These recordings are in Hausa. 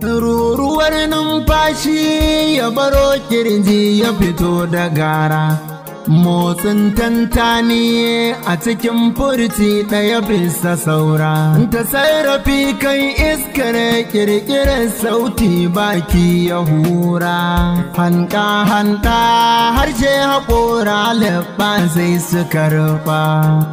ruruwar numfashi ya baro kirji ya fito da gara motsin tantani a cikin furci ɗaya bisa saura ta sarrafi kan iskar kirkirar sauti baki ya hura hanta hanta harshe haƙora leɓa sai suka rufa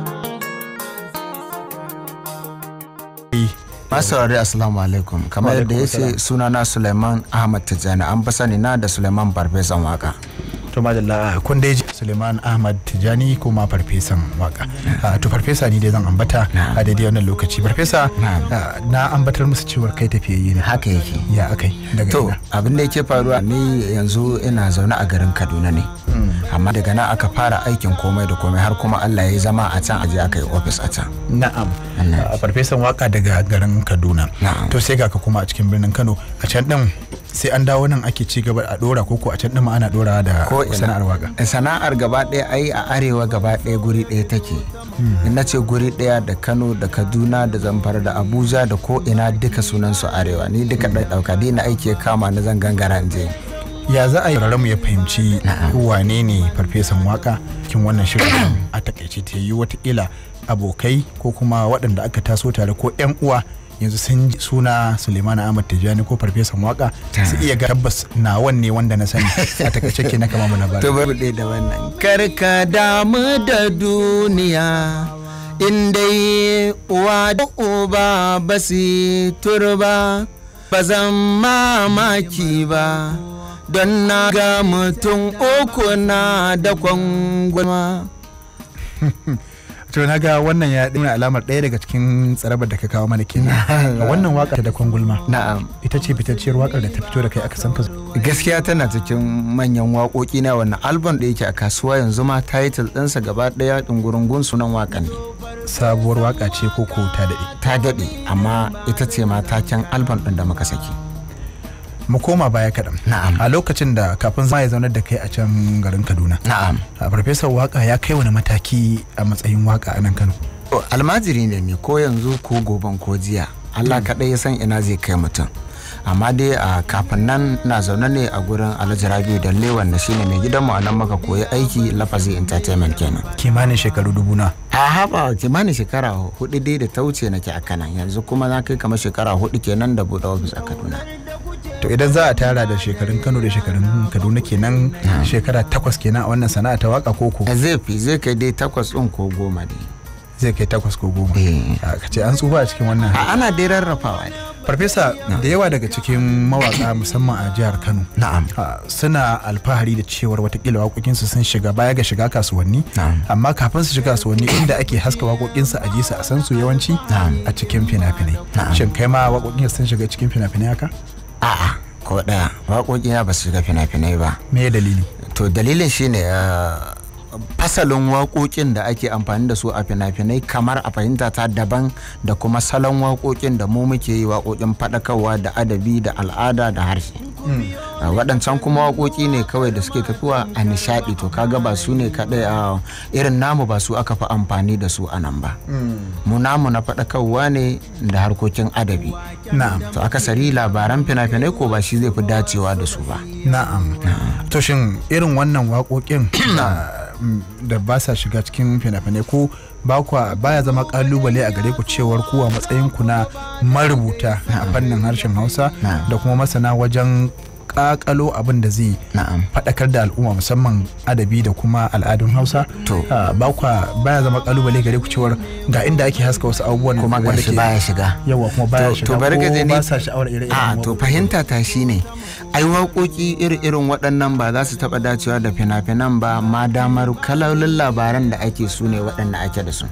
Masaurari Assalamu alaikum kamar yadda ya ce sunana Suleiman Ahmad Tijjani an fi sani na da Suleiman Farfesan waka. to madalla kun dai ji Suleiman Ahmad Tijani kuma farfesan waka Ah, to farfesa ni dai zan ambata a daidai wannan lokaci farfesa Na'am. ah, na ambatar musu cewar kai tafiyayye ne Haka yake. ya akai daga To ina abin da yake faruwa ni yanzu ina zaune a garin Kaduna ne. Amma daga nan aka fara aikin komai da komai har kuma Allah ya yi zama a can aje aka yi ofis a can. na'am Allah. Ah, farfesan waka daga garin Kaduna Na'am. to sai ga ka kuma a cikin birnin Kano a can din sai an dawo nan ake ci gaba a dora koko a can din ma ana dora da Ko ina. sana'ar waka Sana'ar gaba ɗaya ai a arewa gaba ɗaya guri ɗaya take. In na ce guri ɗaya da Kano da Kaduna da Zamfara da Abuja da ko ina duka sunan su arewa ni duka ɗaya ɗauka dai na aiki ya kama na zan gangara in je. ya za a yi mu ya fahimci Na'am. wane ne farfesan waka cikin wannan shirin a takaice ta yi watakila abokai ko kuma waɗanda aka taso tare ko 'yan uwa yanzu sun ji suna suleiman ahmad tijjani ko farfesan waka su iya ga tabbas na wanne wanda na sani a takaice ke na kama mu labari To bari ɗaya da wannan. Karka damu da duniya in dai uwa da uba ba su turba ba zan mamaki ba don na ga mutum uku na da kwangwama. to na ga wannan ya nuna alamar ɗaya daga cikin tsarabar da ka kawo mana kenan wannan waka da kwangulma Na'am. ita ce fitacciyar wakar da ta fito da kai aka san ka Gaskiya tana cikin manyan waƙoƙi na wannan album da yake a kasuwa yanzu ma title ɗinsa gaba ɗaya ɗungurungun sunan waƙan ne. sabuwar waka ce ko ko ta daɗe Ta daɗe amma ita ce ma taken album ɗin da muka saki. mu koma baya kaɗan Na'am. a lokacin da kafin zama ya zaunar da kai a can garin kaduna Na'am. a farfesar waka ya kai wani mataki a matsayin waka a nan kano To, almajiri ne ni ko yanzu ko goben ko jiya Allah kaɗai ya san ina zai kai mutum amma dai a kafin nan na zaune ne a gurin alhaji rabiu da lewan na shine mai gidanmu a nan maka koyi aiki lafazi entertainment kenan kimanin shekaru dubu na a haɓa kimanin shekara hudu dai da ta wuce nake a kanan yanzu kuma na kai kamar shekara hudu kenan da buɗe ofis a kaduna to idan za a tara da shekarun kano da shekarun kaduna kenan shekara takwas kenan a wannan sana'a ta waka koko zai fi zai kai dai takwas ɗin ko goma ne zai kai takwas ko goma Eh. a ka ce an tsufa a cikin wannan a ana dai rarrafawa ne farfesa da yawa daga cikin mawaka musamman a jihar kano na'am a, suna alfahari da cewar watakila waƙoƙinsu sun shiga baya ga shiga kasuwanni Na'am. amma kafin su shiga kasuwanni inda ake haska waƙoƙinsu a ji su a san su yawanci Na'am. a cikin fina-finai Na'am. shin kai ma waƙoƙin sun shiga cikin fina-finai haka a'a ko ɗaya waƙoƙina ba su shiga fina-finai ba me ya dalili to dalilin shine uh, fasalin waƙoƙin da ake amfani da su a fina-finai kamar a fahimta ta daban da kuma salon waƙoƙin da mu muke yi waƙoƙin faɗakarwa da adabi da al'ada da harshe Uh, waɗancan kuma waƙoƙi ne kawai da suke tafiya a nishaɗi to kaga ba su ne kaɗai a irin namu ba su aka fi amfani da su a nan ba mu namu na faɗakarwa ne da harkokin adabi na'am to akasari labaran fina-finai ko ba shi zai fi dacewa da su ba na'am to shin irin wannan waƙoƙin na- mm, da ba sa shiga cikin fina-finai ko ba kwa baya zama kalubale a gare ku cewar ku a matsayin ku na marubuta a fannin harshen Hausa Na'am. da kuma masana wajen kakalo abin da zai na'am faɗakar da al'umma musamman adabi da kuma al'adun Hausa To. Ah, ba kwa baya zama kalubale gare ku cewar ga inda ake haska wasu abubuwan kuma wanda gashi ke- baya shiga yawa kuma baya To- shiga to bari ka ko je ni- ba sa sha'awar ire-iren a to waƙoƙi. fahimta ta shine ai waƙoƙi iri-irin waɗannan ba za su taɓa dacewa da fina-finan ba ma damar kalolin labaran da ake su ne waɗanda ake da su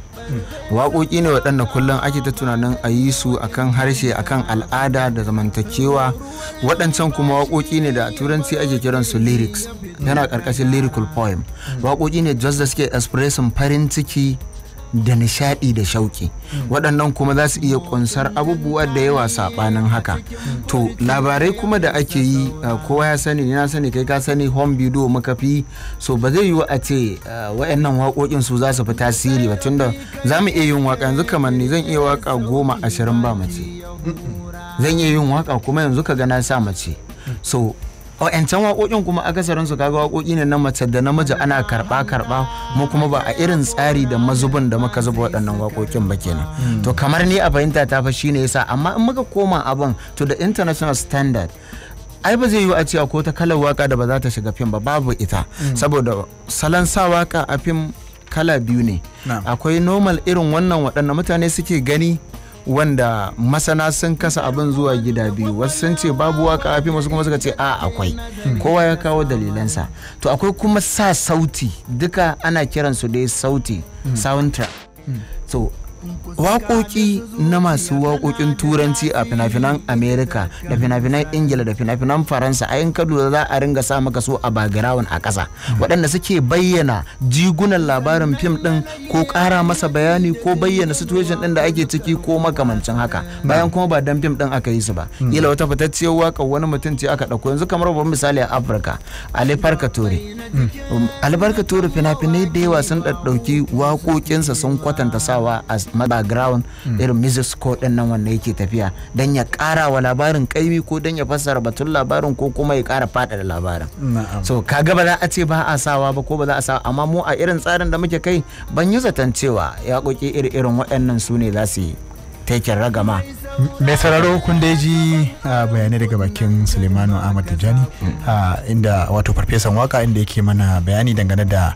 waƙoƙi ne waɗanda kullum ake ta tunanin a yi su akan harshe akan al'ada da zamantakewa waɗancan kuma waƙoƙi ne da a turanci ake kiran su lyrics yana ƙarƙashin lyrical poem waƙoƙi ne just da suke expressing farin ciki da nishadi da shauki waɗannan kuma za su iya kunsar abubuwa da yawa saɓanin haka to labarai kuma da ake yi uh, kowa ya sani ni na sani kai ka sani home video muka fi so ba zai yiwu a ce uh, wayannan waƙoƙin su za su fi tasiri ba tunda za mu iya yin waƙa yanzu kamar ni zan iya waƙa goma ashirin ba mace zan iya yin waka kuma yanzu ka ga na sa mace so wa'yancan waƙoƙin kuma akasarin su kaga waƙoƙi ne na mace da namiji ana karɓa karɓa mu kuma ba a irin tsari da mazubin da muka zuba waɗannan waƙoƙin ba kenan to kamar ni a fahimta ta fa shine yasa amma in muka koma abin to the international standard ai ba zai yiwu a cewa ko ta kalar waka da ba za ta shiga fim ba babu ita saboda salon sa waka a fim kala biyu ne Na'am. akwai normal irin wannan waɗanda mutane suke gani wanda masana sun kasa abin zuwa gida biyu wasu sun ce babu waka a fim wasu kuma suka ce a akwai kowa ya kawo dalilansa to akwai kuma sa sauti duka ana kiransu dai sauti soundtrack so waƙoƙi na masu waƙoƙin turanci a fina-finan amerika da fina-finan ingila da fina-finan faransa a yin kadu za a ringa sa maka so a background a ƙasa waɗanda suke bayyana jigunan labarin fim ɗin ko ƙara masa bayani ko bayyana situation ɗin da ake ciki ko makamancin haka bayan kuma ba dan fim ɗin aka yi su ba kila wata fitacciyar waƙa wani mutum ce aka ɗauko yanzu kamar babban misali a afirka ali farka tore albarka tura fina-finai da yawa sun ɗaɗɗauki waƙoƙinsa sun kwatanta sawa a background irin music score ɗin nan wanda yake tafiya don ya ƙara wa labarin ƙaimi ko don ya fassara batun labarin ko kuma ya ƙara faɗaɗa labarin na'am so kaga ba za a ce ba a sawa ba ko ba za a sawa amma mu a irin tsarin da muke kai ban yi zaton cewa yaƙoƙi iri-irin waɗannan su ne za su yi taken ragama mai sauraro kun dai ji ah, bayanai daga bakin sulemanu ahmad tijjani ah, inda wato farfesan waka inda yake mana bayani dangane da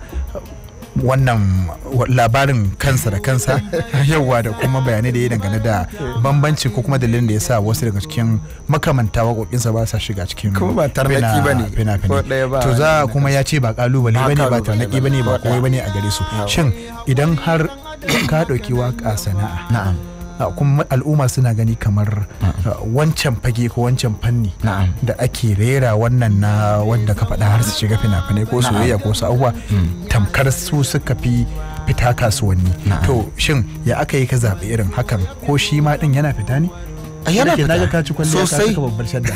wannan wa- labarin kansa da kansa yauwa da kuma bayanai da ya dangane da bambanci ko kuma dalilin da ya sa wasu daga cikin makamanta waƙoƙinsa ba sa shiga cikin Kuma ba tarnaƙi fina- ba ne. fina-finai. Ko ɗaya ba to za kuma ya ce ba kalubale Ba ba ne ba kalubale tarnaƙi ba ba ne ne. ba Ko komai ɗaya. ba ne a gare su Yawa. shin idan har ka ɗauki waƙa sana'a na'am Uh, kuma al'umma suna gani kamar uh, wancan fage ko wancan fanni Na'am. da ake rera wannan na wanda ka faɗa har su shiga fina-finai ko soyayya ko su abubuwa tamkar su suka fi fita kasuwanni Na'am. to shin ya aka yi ka zaɓi irin hakan ko shi ma ɗin yana fita ne yana Nake naga fita. ka ci kwalliya ka Sosai. saka babbar shadda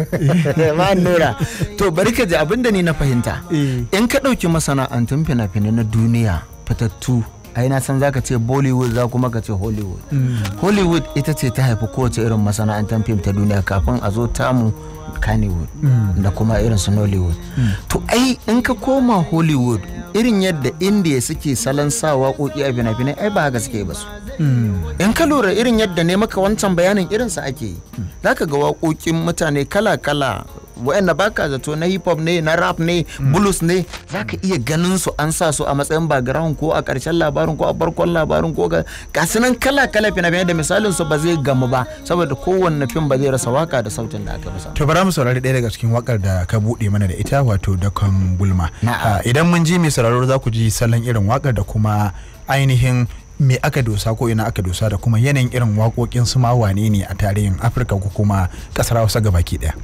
ma nura to bari ka ji abin da ni na fahimta Eh. in ka ɗauki masana'antun fina-finai na duniya fitattu ai na san zaka ce bollywood za kuma ka ce hollywood hollywood ita ce ta haifi kowace irin masana'antar fim ta duniya kafin a zo tamu kannywood da kuma irin su nollywood to ai in ka koma hollywood irin yadda india suke salon sa waƙoƙi a fina-finai ai ba haka suke ba su in ka lura irin yadda ne maka wancan bayanin irinsa ake yi za ka ga waƙoƙin mutane kala-kala wa'anda baka zato na hip hop ne na rap ne blues ne za ka iya ganin su an sa su a matsayin background ko a ƙarshen labarin ko a farkon labarin ko ga gasu nan kala-kala fina-finai da misalin su ba zai gamu ba saboda kowanne fim ba zai rasa waka da sautin da aka masa to bara mu saurari ɗaya daga cikin wakar da ka buɗe mana da ita wato dakon gulma Na'am. Ah, idan mun ji mai sauraro za ku ji salon irin wakar da kuma ainihin me aka dosa ko ina aka dosa da kuma yanayin irin waƙoƙin su ma wane ne a tarihin afirka ko kuma ƙasar hausa gabaki ɗaya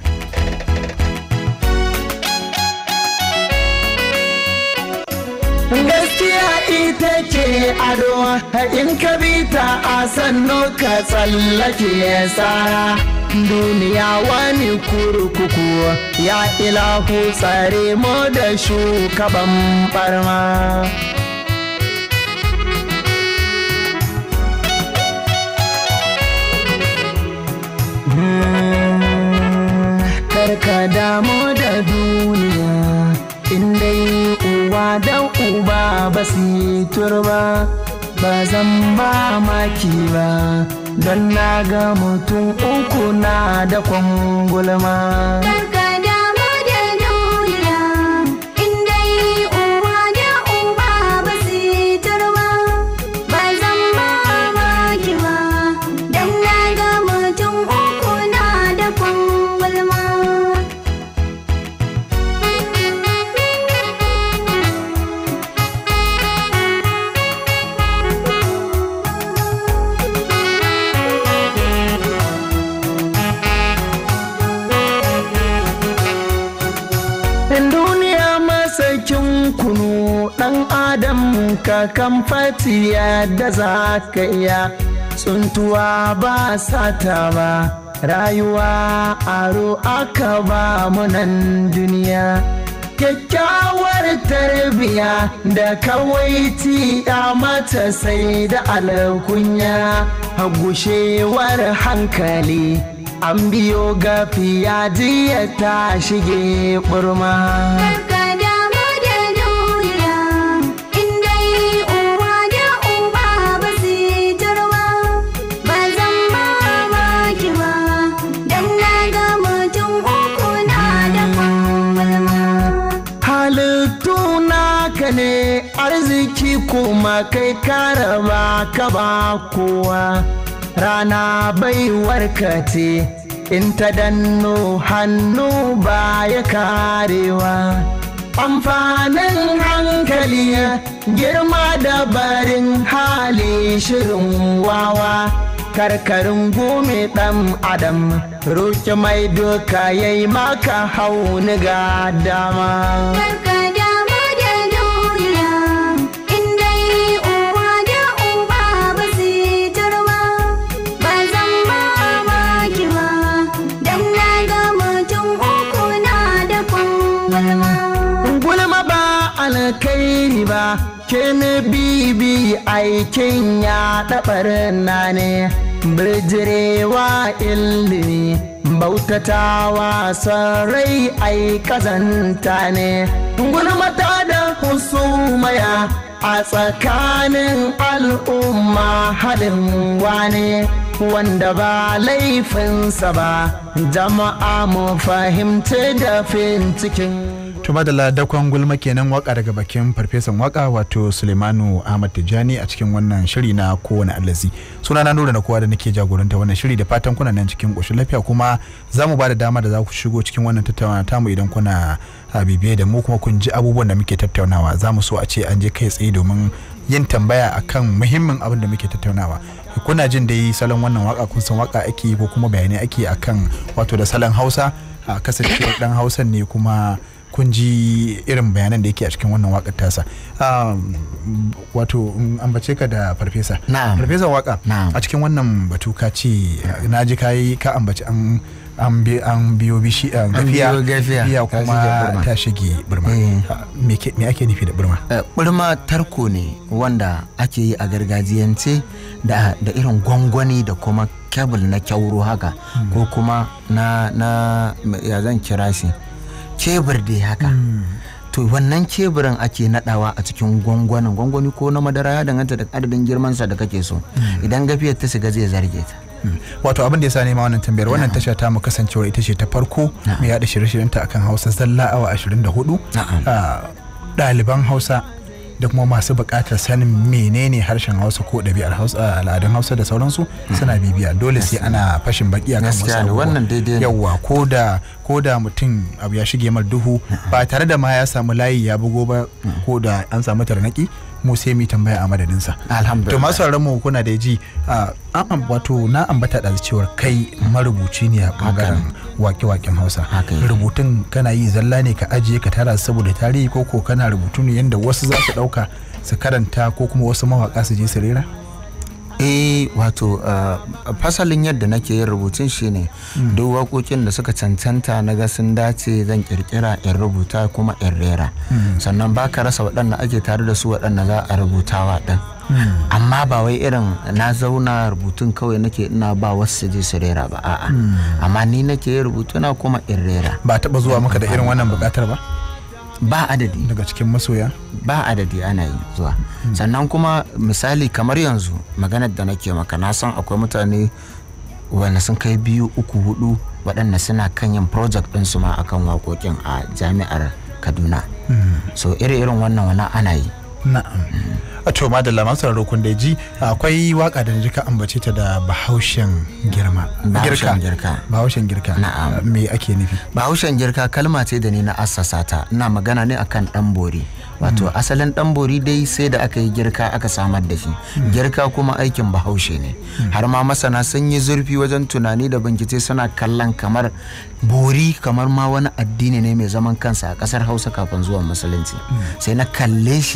gaskiya ita ce ado in ka bi ta a sannu ka tsallake tsara duniya wani kurkuku ya ilahu tsare mu da shugaban barma karka damu da duniya indai uwa da uba ba su yi turba ba zan ba maki ba don na ga mutum uku na da kwangulma Karka damu da duniya, in dai uwa da uba ba su yi turba, ba zan mamaki ba, don na ga mutum uku na da kwangulma. duniya masakin kunu dan adam ka kan fati yadda za ka iya tsuntuwa ba sata ba rayuwa aro aka ba mu nan duniya kyakkyawar tarbiya da kawaiti ya mata sai da alkunya gushewar hankali an biyo gafiya jiya ta shige burma Karka damu da duniya, in dai uwa da uba ba su yi tarwa, ba zan mamaki ba, don na ga mutum uku na da kwamfalma. halittu naka ne arziki kuma kai karaba ka ba kowa rana baiwarka ce in ta danno hannu ba ya karewa amfanin hankali girma da barin hali shirin wawa karkarin gome ɗan adam roƙi mai doka yayi maka hauni ga dama Karka damu da duniya, in dai uwa da uba ba su yi tarwa, ba zan mamaki ba, don na ga mutum uku na da kwamfalma. gulma ba alkairi ba ke ne bibi aikin ya ɗabar na ne birjirewa ilimi bautatawa sarai ai kazanta ne gulmata da husumaya a tsakanin al'umma halin wane wanda ba laifinsa ba jama'a mu fahimci da cikin to madalla dakon gulma kenan waka daga bakin farfesan waka wato sulemanu ahmad tijjani a cikin wannan shiri na kowane allazi suna na nura na kowa da nake jagoranta wannan shiri da fatan kuna nan cikin ƙoshin lafiya kuma za mu ba da dama da za ku shigo cikin wannan tattaunawa tamu idan kuna a bibiye da mu kuma kun ji abubuwan da muke tattaunawa za mu so a ce an je kai tsaye domin yin tambaya akan muhimmin abin da muke tattaunawa kuna jin dai salon wannan waka kun san waka ake yi ko kuma bayanai ake yi akan wato da salon hausa a kasancewar dan hausan ne kuma kun ji irin bayanan da yake a cikin wannan wakar tasa Um, wato in ambace ka da farfesa Na'am. farfesa waka Na'am. a cikin wannan batu ka ce na ji ka yi ka ambaci an an bi- an biyo bishi a gafiya biyo gafiya, ta kuma shige burma. ta shige burma Eh. Ah, me ke- me ake nufi da burma Eh, ɓurma tarko ne wanda ake yi a gargajiyance da, da irin gwangwani da kuma kebul na kyauro haka ko kuma na, na ya zan kira shi kebur dai haka to wannan keburin ake nadawa a cikin gwangwanin gwangwani ko na madara ya danganta da adadin girmansa da kake so idan gafiyar ta shiga zai zarge ta Mm. wato abin da ya sa nema wannan tambayar wannan tasha ta mu kasancewa ita ce ta farko Na'am. mai yada shirye-shiryenta akan hausa zalla awa 24 Na'am. Ah, ɗaliban hausa da kuma masu buƙatar sanin menene harshen hausa ko ɗabi'ar hausa al'adun hausa da sauransu suna bibiya dole sai ana fashin baki akan wasu Gaskiya ne, abubuwa. wannan daidai ne. yawwa ko da ko da mutum abu ya shige mar duhu ba tare da ma ya samu layi ya bugo ba ko da an samu tarnaki mu sai mu yi tambaya a madadinsa Alhamdulillah. to masu sauraron mu kuna da ji ah, an am- wato na ambata da cewar kai marubuci ne a bangaren wake-waken hausa Haka yake. rubutun kana yi zalla ne ka ajiye ka tara saboda tarihi ko ko kana rubutu ne yadda wasu za su dauka su karanta ko kuma wasu mawaka su je su rera eh wato uh, fasalin yadda nake yin rubutun shine duk waƙoƙin da suka cancanta na ga sun dace zan kirkira in rubuta kuma in rera sannan ba ka rasa waɗanda ake tare da su waɗanda za a rubutawa ɗin amma ba wai irin na zauna rubutun kawai nake ina ba wasu su je su rera ba a'a amma ni nake yin rubutuna kuma in rera ba taba zuwa maka da irin wannan bukatar ba ba adadi daga cikin masoya ba adadi ana yi zuwa sannan kuma misali kamar yanzu maganar da nake maka na san akwai mutane wanda sun kai biyu uku hudu waɗanda suna kan yin project ɗinsu ma akan waƙoƙin a jami'ar kaduna so iri-irin wannan wani ana yi na'am a to madalla masu sauraro kun da ji akwai waka da ji ka ambace ta da bahaushen girma Bahaushen girka. bahaushen girka Na'am. Ah, me ake nufi bahaushen girka kalma ce da ni na assasa ta ina magana ne akan dan bori wato asalin dan bori dai sai da aka yi girka aka samar da shi girka kuma aikin bahaushe ne har ma masana sun yi zurfi wajen tunani da bincike suna kallon kamar bori kamar ma wani addini ne mai zaman kansa a kasar hausa kafin zuwan musulunci sai na kalle shi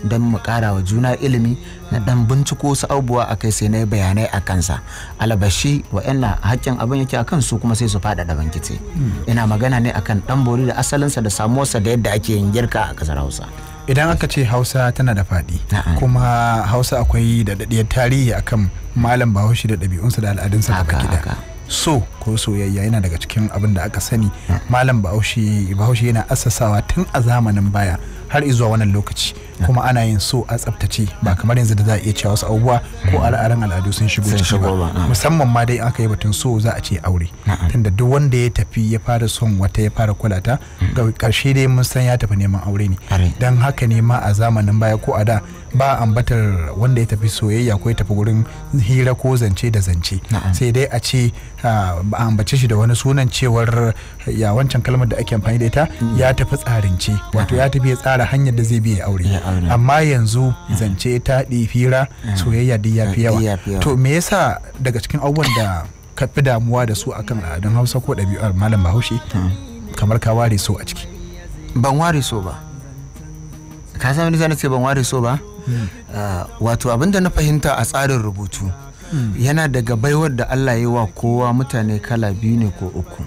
don mu ƙara wa juna ilimi na dan binciko wasu abubuwa a kai sai na yi bayanai a kansa alabashi wa'annan hakkin abin yake akan su kuma sai su faɗaɗa bankice ina magana ne akan dan bori da asalinsa da samuwarsa da yadda ake yin girka a ƙasar hausa idan aka ce hausa tana da faɗi Na'am. kuma hausa akwai da daɗiyar tarihi akan malam bahaushe da ɗabi'unsa da al'adunsa Haka, gaba gida haka. so ko soyayya yana daga cikin abin da aka sani malam bahaushe bahaushe yana assasawa tun a zamanin baya har zuwa wannan lokaci kuma ana yin so a tsaftace ba kamar yanzu da za a iya cewa wasu abubuwa ko al'adan al'adu sun shigo Sun ciki shigo ba ba, na'am. musamman ma dai aka yi batun so za a ce aure tunda duk wanda ya tafi ya fara son wata ya fara kulata ga karshe dai mun san ya tafi neman aure ne Are. don haka ne ma a zamanin baya ko a da ba ambatar wanda ya tafi soyayya ko ya tafi gurin hira ko zance da zance Na'am. sai dai a ce ah, ba a ambace shi da wani sunan cewar ya wancan kalmar da ake amfani da ita ya tafi tsarince wato ya tafi ya tsara hanyar da zai biya aure Ya aure. amma yanzu zance taɗi hira soyayya duk ya fi Ya yawa fi yawa. to me yasa daga cikin abubuwan da ka fi damuwa da su akan al'adun hausa ko ɗabi'ar malam bahaushe kamar ka ware so a ciki ban ware so ba ka san wani zana ce ban ware so ba Ah, wato abinda na fahimta a tsarin rubutu yana daga baiwar da Allah ya yi wa kowa mutane kala biyu ne ko uku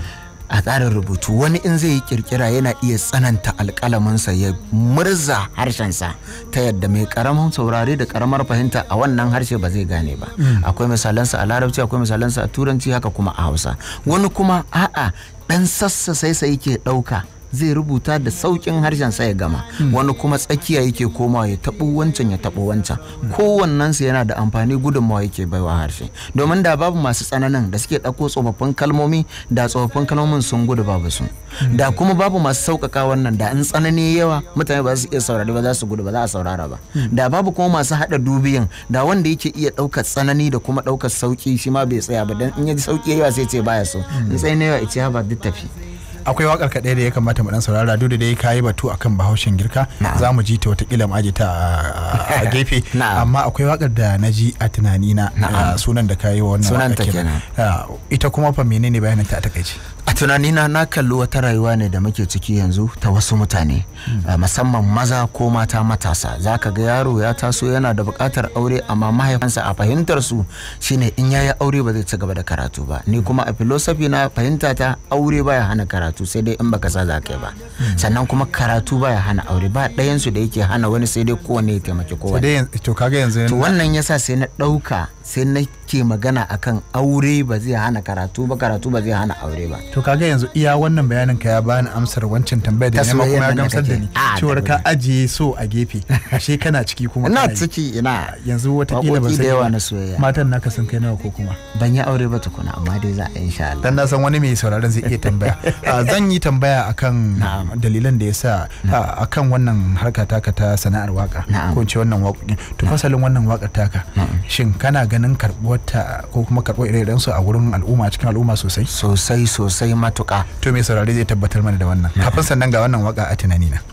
a tsarin rubutu wani in zai yi kirkira yana iya tsananta alkalaminsa ya murza harshensa ta yadda mai karamin saurare da karamar fahimta a wannan harshe ba zai gane ba akwai misalansa a larabci akwai misalansa a turanci haka kuma a hausa wani kuma a'a dan sassa sai sai ke ɗauka zai rubuta da saukin harshen sa ya gama wani kuma tsakiya yake komawa ya taɓo wancan ya taɓo wancan kowannensu yana da amfani gudunmawa yake baiwa harshe domin da babu masu tsananin da suke ɗauko tsofaffin kalmomi da tsofaffin kalmomin sun gudu babu su da kuma babu masu sauƙaƙa wannan da in tsanani yawa mutane ba su iya saurari ba za su gudu ba za a saurara ba da babu kuma masu haɗa dubiyan da wanda yake iya ɗaukar tsanani da kuma ɗaukar sauƙi shi ma bai tsaya ba dan in ya ji sauƙi yawa sai ce baya so in tsaye na yawa ya ce ha ba duk tafi akwai wakar kaɗai da ya kamata mu dan saurara duk da dai kayi batu akan bahaushen girka za mu ji ta watakila mu aje ta a- a gefe Na'am. amma akwai wakar da na ji a tunanina a sunan da kayi wa wannan Sunanta wakar kenan. Ah, ita kuma fa menene bayanin ta a takaice a tunanina na kalli wata rayuwa ne da muke ciki yanzu ta wasu mutane uh, musamman maza ko mata matasa za ka ga yaro ya taso yana da buƙatar aure amma mahaifansa a fahimtar su shine in ya yi aure ba zai ci gaba da karatu ba ni kuma a filosofi na fahimta ta aure baya hana karatu sai dai in baka sa za ka yi ba sannan kuma karatu baya hana aure ba ɗayan su da yake hana wani sai dai kowane ya taimaki to kowane dai yanzu- to kaga yanzu to wannan yasa sai na ɗauka sai nake magana akan aure ba zai hana karatu ba karatu ba zai hana aure ba to kaga yanzu iya wannan bayanin ka ya bani amsar wancan tambayar da Ta nema kuma ya soyayyar nan da gamsar da kake. ni Ah, cewar da ka ajiye so a gefe ashe kana ciki kuma ina kana yi. ciki ina yanzu watakila ban Waƙoƙi da sani yawa ba. na soyayya. matan naka sun kai nawa ko kuma ban yi aure ba tukuna amma dai za a yi insha Allah dan na san wani mai sauraron zai iya tambaya Ah, zan yi tambaya akan Na'am. dalilan da ya sa ah, akan wannan harka taka ta sana'ar waka Na'am. ko in ce wannan waƙoƙin to fasalin wannan waƙar taka shin kana ganin karɓuwar ta ko kuma karɓuwar ire su a wurin al'umma cikin al'umma sosai sosai sosai matuƙa to mai saurare zai tabbatar mana da wannan kafin sannan ga wannan waka a tunani na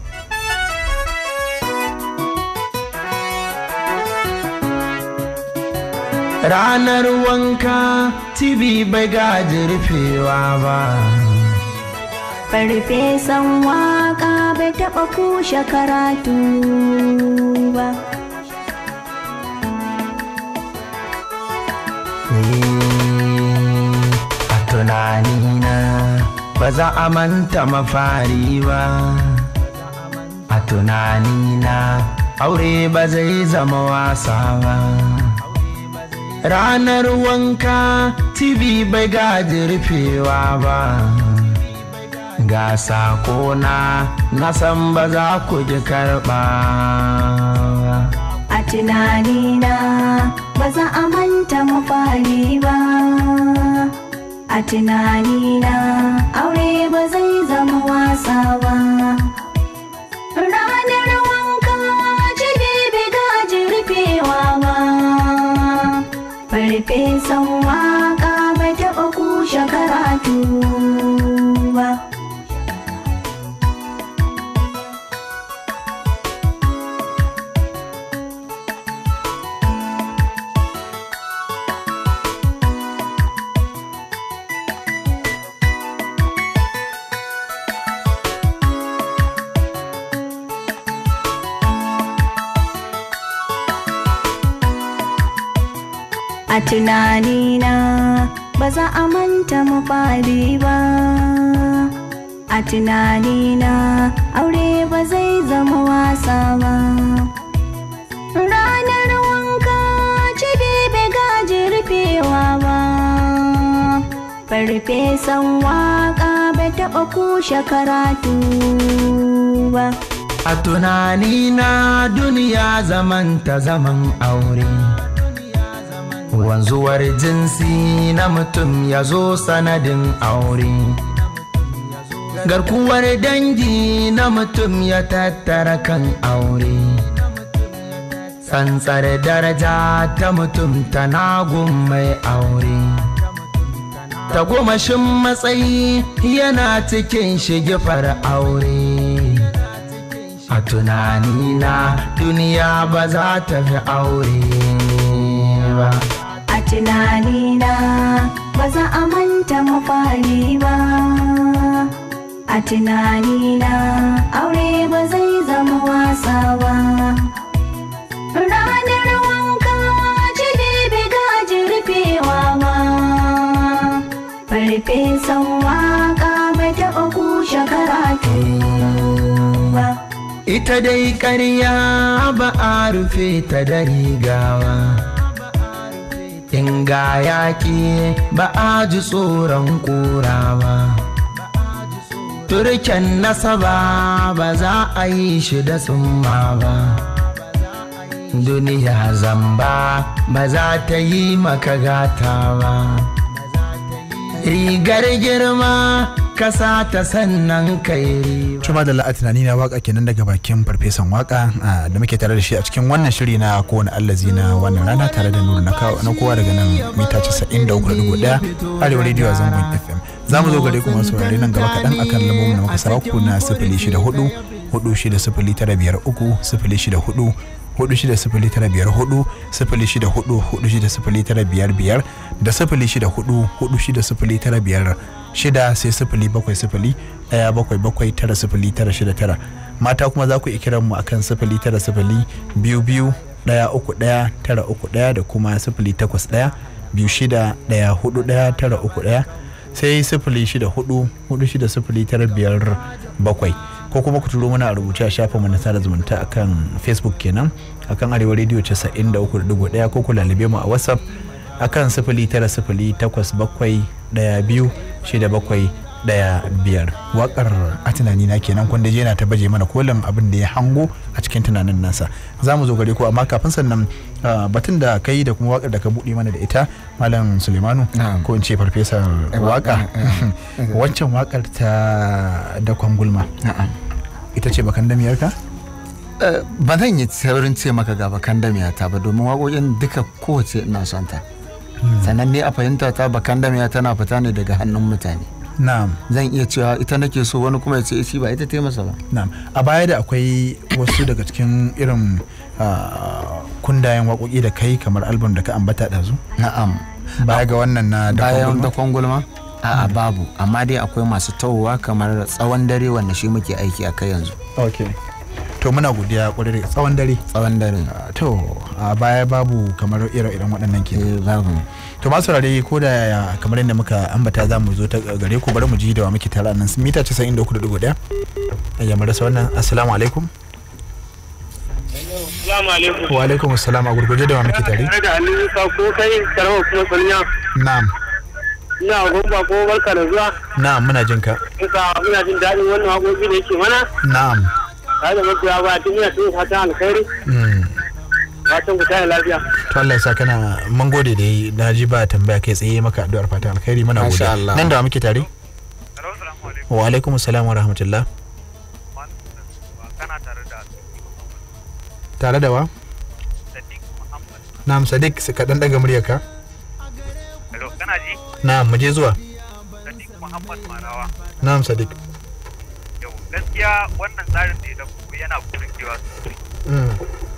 ranar wanka tibi bai gaji rufewa ba Farfesan waka bai taɓa kushe karatu ba. a tunanina ba za a manta mafari ba a tunanina aure ba zai zama wasa ba ranar wanka tv bai gaji rufewa ba ga sakona na san ba za ku ji karɓa ba A tunanina ba za a manta mafari ba. A tunanina aure ba zai zama wasa ba. Ranar wanka jibi bai gaji rufewa ba. Farfesan waka bai taɓa kushe karatu ba. tunanina ba za a manta mu fari ba a tunanina aure ba zai zama wasa ba ranar wanka cibi bai gaji rufewa ba farfesan waka bai taɓa kushe karatu ba A tunanina duniya zaman ta zaman aure Wanzuwar jinsi na mutum ya zo sanadin aure Garkuwar dangi na mutum ya tattara kan aure Tsantsar daraja ta mutum tana gun mai aure Tagomashin matsayi yana cikin shigifar aure A tunanina duniya ba za ta fi aure ba. a tunanina ba za a manta mafari ba a tunanina aure ba zai zama wasa ba ranar wanka jini bai gaji rufewa ba farfesan waka bai taɓa kushe karatu ba Ita dai ƙarya ba a rufe ta da rigawa. In ga yaƙi ba a ji tsoron ƙura ba. Turken nasaba ba za a yi shi da tsumma ba. Duniya zamba ba za ta yi maka gata ba. Rigar girma kasa ta sannan kai riba. Cuma da la'a tunani na waka kenan daga bakin farfesan waka ah, da muke tare da shi a cikin wannan shiri na kowane allazi na wannan rana tare da nuna na kawo- na kowa daga nan mita 93.1 arewa rediyo a zangon fm za mu zo gare ku masu saurare nan gaba kaɗan akan lambobin da muka saba ku na sifili shida hudu hudu shida sifili tara biyar uku sifili shida hudu hudu shida sifili tara biyar hudu sifili shida hudu hudu shida sifili tara biyar biyar da sifili shida hudu hudu shida sifili tara biyar shida sai sifili bakwai sifili ɗaya bakwai bakwai tara sifili tara shida tara mata kuma za ku iya kiran mu akan sifili tara sifili biyu biyu ɗaya uku ɗaya tara uku ɗaya da kuma sifili takwas ɗaya biyu shida ɗaya hudu ɗaya tara uku ɗaya sai sifili shida hudu hudu shida sifili tara biyar bakwai ko kuma ku turo mana a rubuce a shafin mu na sada zumunta akan facebook kenan akan arewa radio 93.1 ko ku lalube mu a whatsapp akan sifili tara sifili takwas bakwai daya biyu shida bakwai daya biyar wakar a tunani na kenan kwanda je na ta baje mana kolin abin da ya hango a cikin tunanin nasa za mu zo gare ku amma kafin sannan ah, batun da kai da kuma wakar da ka buɗe mana da ita malam sulemanu Na'am. ko in ce farfesar waka waccan wakar ta da kwangulma Na'am. ita ce bakan damiyarka Eh, ba zan yi saurin ce maka ga bakan damiyata ba domin waƙoƙin duka kowace ina son ta sannan ne a fahimta ta bakan damiya tana fita ne daga hannun mutane na'am zan iya cewa ita nake so wani kuma ya ce shi ba ita ta yi masa ba na'am a baya da akwai wasu daga cikin irin ah, kundayen waƙoƙi da kai kamar album da ka ambata ɗazu na'am baya ga wannan na da bayan kwangulma? dakon gulma a'a babu amma dai akwai masu tawowa kamar tsawon dare wanda shi muke aiki a kai yanzu ok to muna godiya kwarai da tsawon dare tsawon dare Ah, to a baya babu kamar ire-iren waɗannan ke eh babu to masu rare ko da yaya kamar yadda muka ambata za mu zo ta gare ku bari mu ji da wa muke tare a nan mita 93.1 ya mu rasa wannan assalamu alaikum Salamu alaikum. wa alaikum assalam a gurguje da wa muke tare Tare da Aliyu Musa ko kai karamar kuma sanya. na'am Ina gumba ko barka da zuwa. na'am muna jin ka Musa muna jin daɗin wannan haƙoƙi da yake mana. na'am Tare da mafiya ba tun muna tun fatan alkhairi. Mm. Fatan ku tare lafiya. to Allah ya sa kana mun gode da yi na ji ba tambaya kai tsaye maka addu'ar fatan alkhairi muna gode Masha Allah. nan da wa muke tare wa alaikum assalam wa rahmatullah kana tare da tare da wa Sadiq Muhammad. na'am sadiq ka dan daga muryarka Hello, kana ji? na'am mu je zuwa Sadiq Muhammad Marawa. na'am sadiq Yau, gaskiya wannan tsarin da ya dauko yana burgewa sosai. Mm.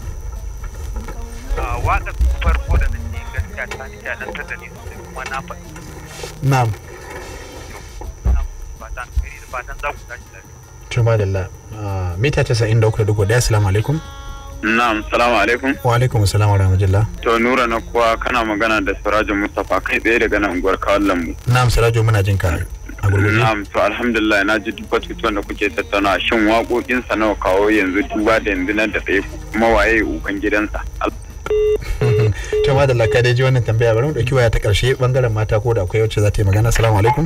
A waƙar farko da nake gaskiya ta nishaɗantar da ni sosai kuma na faɗi. na'am Ina fatan alheri da fatan za ku tashi lafiya. Tuma da la mita 93.1 assalamu alaikum Na'am, salamu alaikum. wa alaikum assalam wa rahmatullah To Nura na kuwa kana magana da Sirajin Mustapha kai tsaye daga nan unguwar Kawal Lambu. na'am sirajo muna jin ka a gurguje Na'am, to alhamdulillah na ji duk batutuwan da kuke tattauna shin waƙoƙin sa nawa kawo yanzu duba da yanzu nan da tsaye kuma waye uban gidansa. to ma da laka dai ji wannan tambaya bari mu dauki waya ta karshe bangaren mata ko da akwai wacce za ta yi magana assalamu alaikum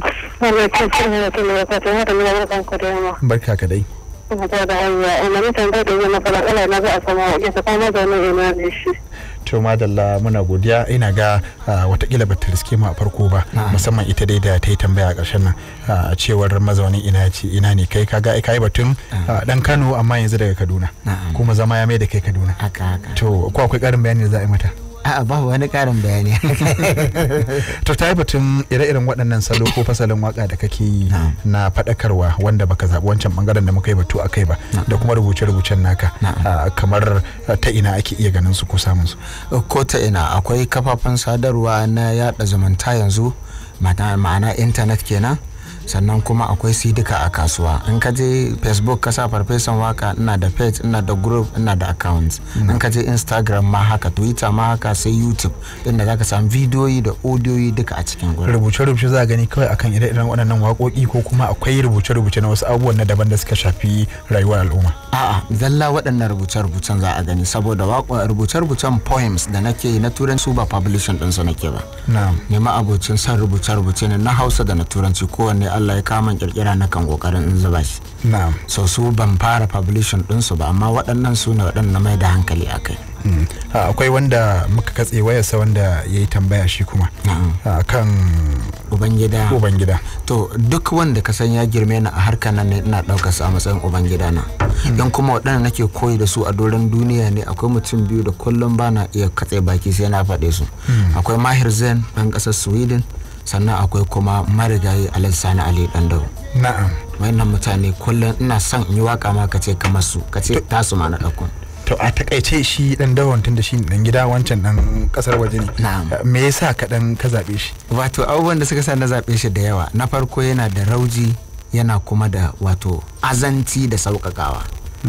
barka ka dai to madalla muna godiya ina ga ah, watakila bata riske mu a farko ba musamman ita dai da ta yi tambaya a ƙarshen nan a cewar mazaunin ina ce ina ne kai kaga kai batun ah, dan Kano amma yanzu daga Kaduna Na'am. kuma zama ya mai da kai Kaduna haka haka to ko akwai ƙarin bayani da za a yi mata a'a ba wani karin bayani to ta yi batun ire-iren waɗannan salo ko fasalin waka da kake yi Na'am. na faɗakarwa wanda baka zaɓi wancan bangaren da muka yi batu a kai ba da kuma rubuce-rubucen naka Na'am. ah, kamar ah, ta ina ake iya ganin su ko samun su ko ta ina akwai kafafen sadarwa na yada zumunta yanzu ma'ana ma'ana intanet kenan sannan kuma akwai sidika a kasuwa in ka je facebook ka sa farfesan waka ina da page ina da group ina da account in ka je instagram ma haka twitter ma haka sai youtube inda zaka samu bidiyoyi da audiyoyi duka a cikin gurin rubuce-rubuce za a gani kawai akan ire-iren waɗannan waƙoƙi ko kuma akwai rubuce-rubuce na wasu abubuwan na daban da suka shafi rayuwar al'umma A'a, zalla waɗannan rubuce-rubucen za a gani saboda waƙo- rubuce-rubucen poems da nake yi na turanci ba publishing ɗinsu nake ba. na'am Nema abocin son rubuce-rubuce ne na Hausa da na Turanci kowanne Allah ya kama kirkira na kan kokarin in zuba shi. na'am So su ban fara publishing ɗinsu ba amma waɗannan su ne waɗanda mai da hankali a kai. Mm. Ah, akwai wanda muka katse wayarsa wanda ya yi tambaya shi kuma Na'am. Ah, kan Ubangida. ubangida To duk wanda ka san ya girme ni a harkar nan ne ina ɗaukar su a matsayin ubangida na. Don kuma waɗanda nake koyi da su a doron duniya ne akwai mutum biyu da kullum bana iya katse baki sai na faɗe su. Akwai Mahir Zen ɗan ƙasar Sweden sannan akwai kuma marigayi Alhaji Sani Ali Ɗandau. na'am Wayannan mutane kullum ina son in yi waka ma ka ce kamar su ka ce tasu ma na ɗauko. to a takaice shi dan dawon tun da shi dan gida wancan dan kasar waje ne Na'am. Ah, me yasa ka dan ka zabe shi Wato abubuwan da suka sa na zaɓe shi da yawa na farko yana da rauji yana kuma da wato azanci da sauƙaƙawa.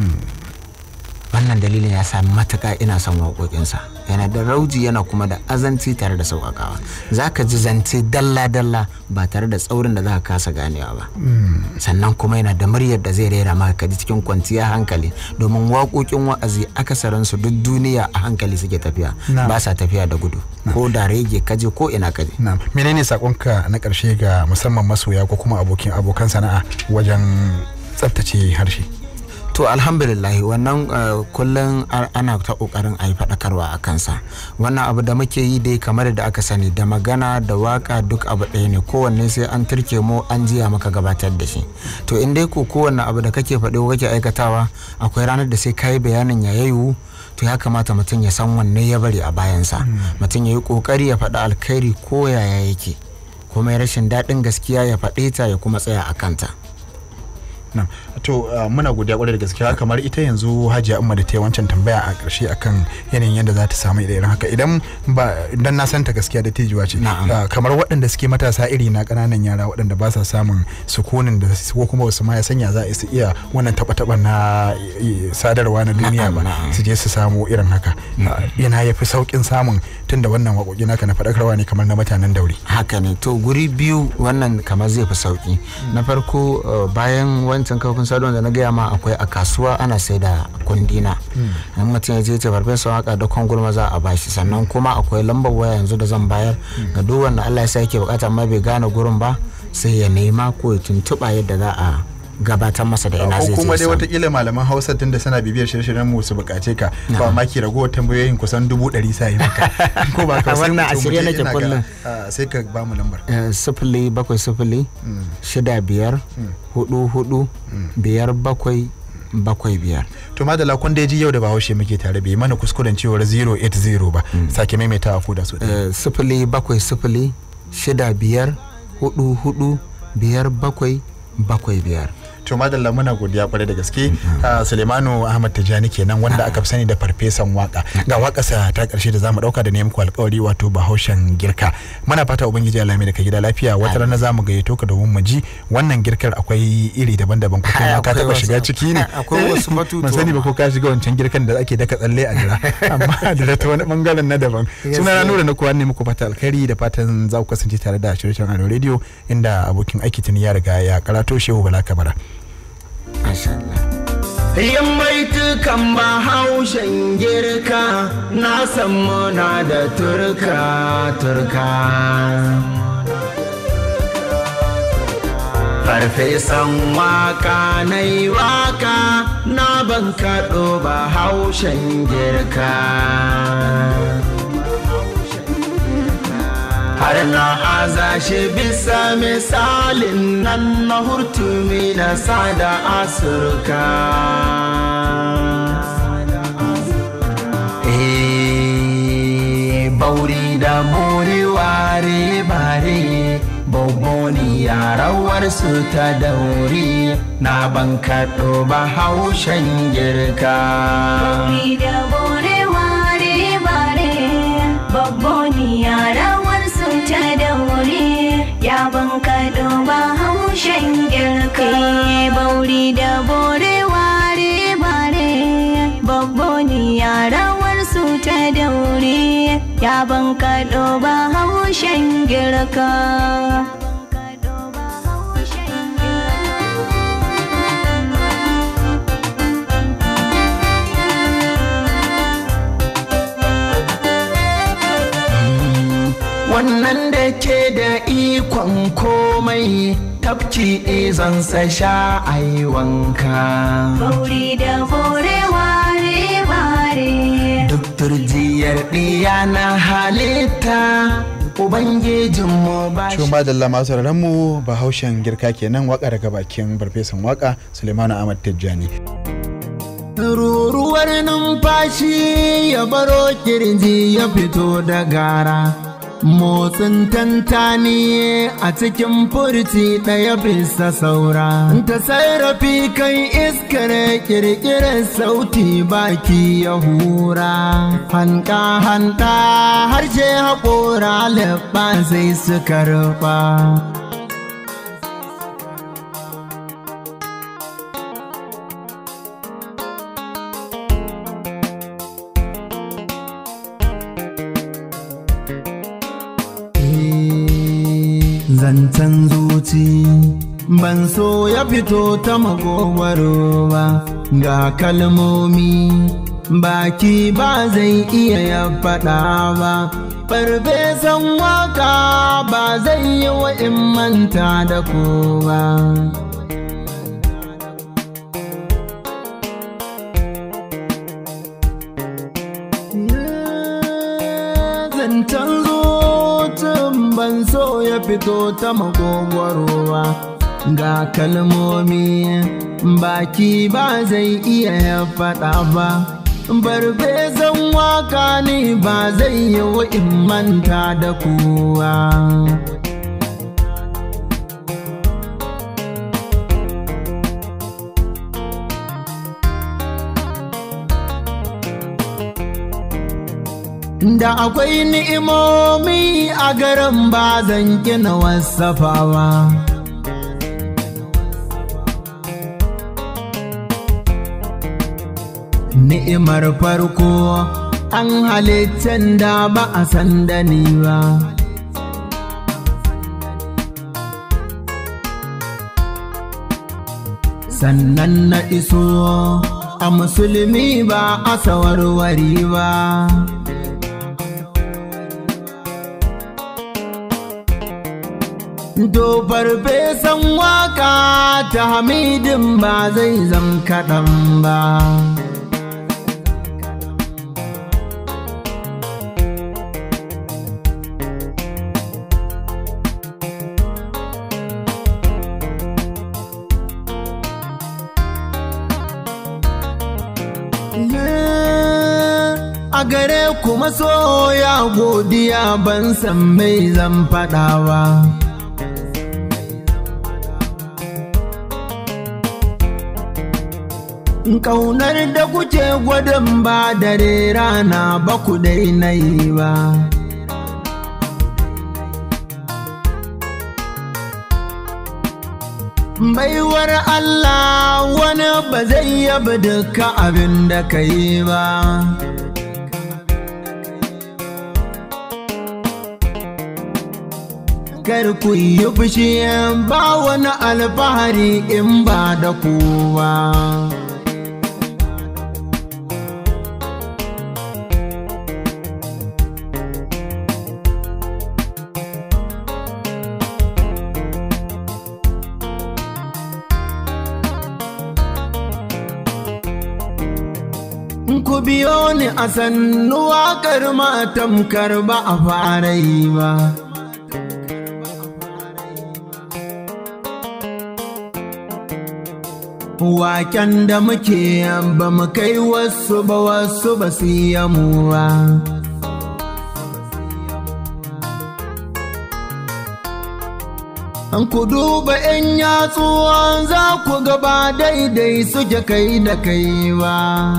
wannan dalilin ya sa matuƙa ina son waƙoƙinsa yana da rauji yana kuma da azanci tare da sauƙaƙawa za ka ji zance dalla-dalla ba tare da tsaurin da za ka kasa ganewa ba sannan kuma yana da muryar da zai rera maka ka ji cikin kwanciyar hankali domin waƙoƙin wa'azi akasarinsu duk duniya a hankali suke tafiya Na'am. ba sa tafiya da gudu ko da rege kaje ko ina kaje na'am menene sakonka na karshe ga musamman masoya ko kuma abokin abokan sana'a wajen tsaftace harshe to alhamdulillah wannan uh, kullum a- ana ta kokarin a yi faɗakarwa a kansa wannan abu da muke yi dai kamar da aka sani da magana da waka duk abu ɗaya ne kowanne sai an turke mu an jiya maka gabatar da shi to in dai ko kowanne abu da kake faɗi ko kake aikatawa akwai ranar da sai ka yi bayanin ya yayu to ya kamata mutum ya san wanne ya bari a bayansa mutum ya yi kokari ya faɗi alkhairi ko yaya yake kuma ya rashin daɗin gaskiya ya faɗe ta ya kuma tsaya a kanta Na'am. to uh, muna godiya kwarai da gaskiya kamar ita yanzu hajiya umma da ta yi wancan tambaya a ƙarshe akan yanayin yadda za ta samu irin haka idan ba idan na santa gaskiya da tijuwa ce Na'am. uh, kamar waɗanda suke matasa iri na ƙananan yara waɗanda ba sa samun sukunin da su- ko kuma wasu ma ya sanya za a su iya wannan taɓa-taɓa na eh, sadarwa na duniya Na'am, ba na'am. su je su samu irin haka Uh, yana ya fi sauƙin samun tunda wannan waƙoƙi naka na faɗakarwa ne kamar na mutanen dauri haka ne to guri biyu wannan kamar zai fi sauki na farko uh, bayan wancan kafin sadarwa da na gaya ma akwai a kasuwa ana sai da kundina in mutum ya je ce farfesa waka da kwangulma za a bashi sannan kuma akwai lambar waya yanzu da zan bayar ga duk wanda Allah ya sa yake bukata amma bai gane gurin ba sai ya nema ko ya tuntuɓa yadda za a gabatar masa da ina ko zai je kuma dai samu. watakila malaman hausa tun da suna bibiyar shirye-shiryen mu su bukace ka ba ma ki ragowar tambayoyin kusan dubu ɗari sa yi maka ko ba ka sai Wannan a mutum shirye mu je nake ina ga, kullum. ah, sai ka ba mu lambar Eh, sifili bakwai sifili shida biyar hudu hudu biyar bakwai bakwai biyar to madala kun dai ji yau da bahaushe muke tare bai mana kuskuren cewar 080 ba sake maimaitawa ko da su Eh, sifili bakwai sifili shida biyar hudu hudu biyar bakwai bakwai biyar to madalla muna godiya kwarai da gaske Ah, Sulemanu Ahmad Tijani kenan wanda aka fi sani da farfesan waka ga wakarsa ta karshe da zamu dauka da ne muku alkawari wato Bahaushen girka muna fata ubangiji Allah mai da ka gida lafiya wata rana zamu gayyato ka domin mu ji wannan girkar akwai iri daban-daban ko kai ma ka Akwai taba wasu- shiga ciki ne akwai wasu batutuwa. ban sani ba ko ka shiga wancan girkan da ake daka tsalle a jira amma da ta wani bangaren na daban suna na nura na kuwa ne muku fata alkhairi da fatan za ku kasance tare da shirye-shiryen Ado Radio inda abokin aiki tuni ya riga ya karato Shehu Bala Kabara Masha Allah. Yin baitukan bahaushen girka na san muna da turka turka. Farfesan waka na yi waka na ban kaɗo bahaushen girka. har na aza shi bisa misalin nan na hurtumi na sada asurka Eh, bauri da muri ware bare boboni yarawar su ta dauri na ban kaɗo ba haushen girka da bore ware bare babboni yarawar su ta daure ya ban kaɗo ba haushen girka bauri da bore ware bare babboni yarawar su ta daure ya ban kaɗo ba haushen girka wannan da ke da ikon komai tafki izan sa sha ai wanka Bauri da bore ware bare duk turjiyar ɗiya na halitta ubangijinmu ba Cikin ba da masu sauraron mu bahaushen girka kenan waka daga bakin farfesan waka Sulemanu Ahmad Tijjani. ruruwar numfashi ya baro kirji ya fito da gara motsin tantani a cikin furci ɗaya bisa saura ta sarrafi kan iskar kirkirar sauti baki ya hura hanka hanta harshe haƙora leɓa sai su karɓa zancen zuci ban so ya fito ta magogwaro ba ga kalmomi baki ba zai iya ya faɗa ba farfesan waka ba zai yi wa in manta da kowa zancen zucin ban so ya fito ta makogwarowa ga kalmomi baki ba zai iya ya faɗa ba barfesan waka ne ba zai yi wa in manta da kowa da akwai ni'imomi a garin ba zan kina wasafawa ni'imar farko an halittan da ba a san da ni ba sannan na iso a musulmi ba a sawarwari ba To farfesan waka ta hamidin ba zai zam kaɗan ba. A gare kuma soya godiya ban san mai zan faɗawa. Ƙaunar da kuke gwadon ba dare rana ba ku daina yi ba. Baiwar Allah wani ba zai yaba duka abin da ka yi ba. Kar ku yi fushi ba wani alfahari in ba da kowa. Ku biyo ni a sannu waƙar tamkar ba a fara yi ba. Waken da muke ba mu kai wasu ba wasu ba su yi mu ba. An ku duba ‘yan yatsuwan za ku gaba daidai suke kai da kai ba.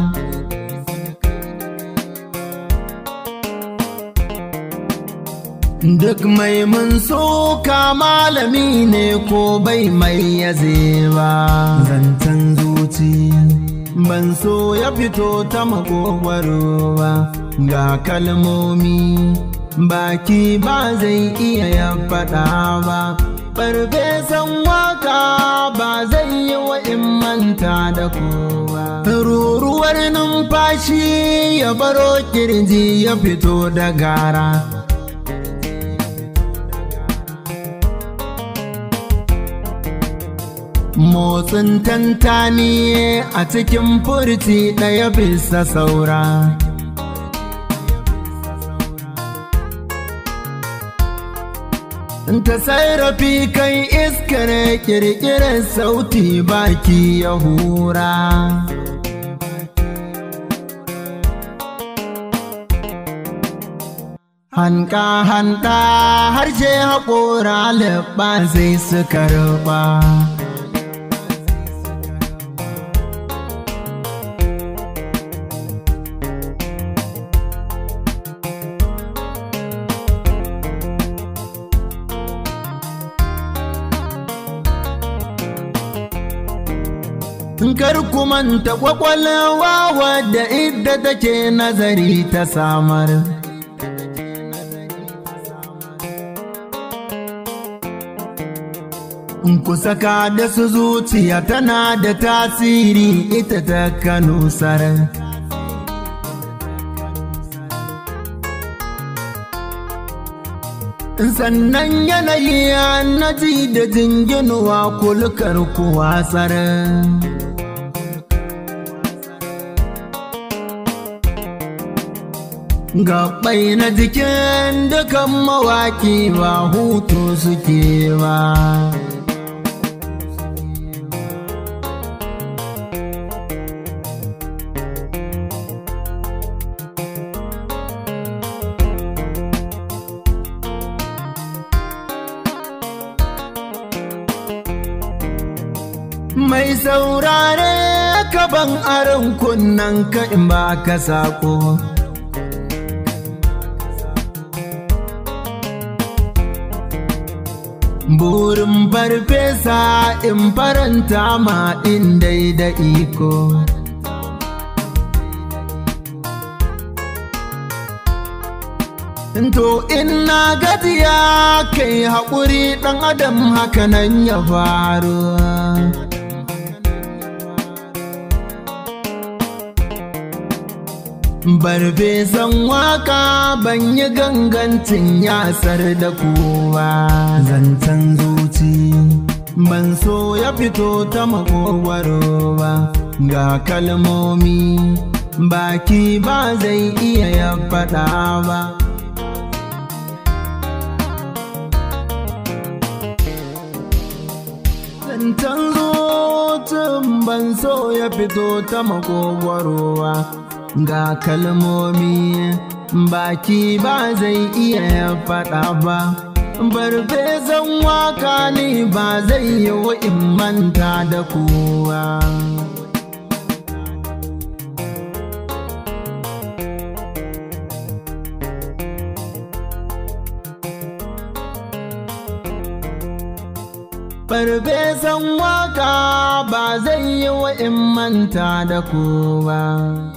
Duk mai mun soka malami ne ko bai mai yaze ba. Zancen zuci ban so ya fito ta makogwaro ba. Ga kalmomi baki ba zai iya ya faɗa ba. Farfesan waka ba zai yi wa in manta da kowa. Ruruwar numfashi ya baro kirji ya fito da gara. Motsin tantani a cikin furti ɗaya bisa saura. Ta sarrafi kan iskar kirkirar sauti baki ya hura. Hanka hanka harshe haƙora leɓa sai suka ruɓa. Kar ku manta kwakwalwa wadda idda take nazari ta samar. Ku saka da su zuciya tana da tasiri ita ta kanusar. Sannan yanayi na ji da jinginuwa kulkar ku watsar. Gaɓai na jikin dukan mawaƙi ba hutu suke ba. Mai saurare ka ban aron kunnen ka in ba ka sako. Burin farfesa in faranta ma in dai da iko. To in na gajiya kai haƙuri ɗan adam hakanan ya faru. Barfesan waka ban yi gangancin yasar da kowa zancen zuci ban so ya fito ta makogwaro ba ga kalmomi baki ba zai iya ya faɗa ba. Zancen zucin ban so ya fito ta makogwarowa ga kalmomi baki ba zai iya ya faɗa ba. Barfesan waka ne ba zai yi in manta da kowa. farfesan waka ba zai yi wa in manta da ku ba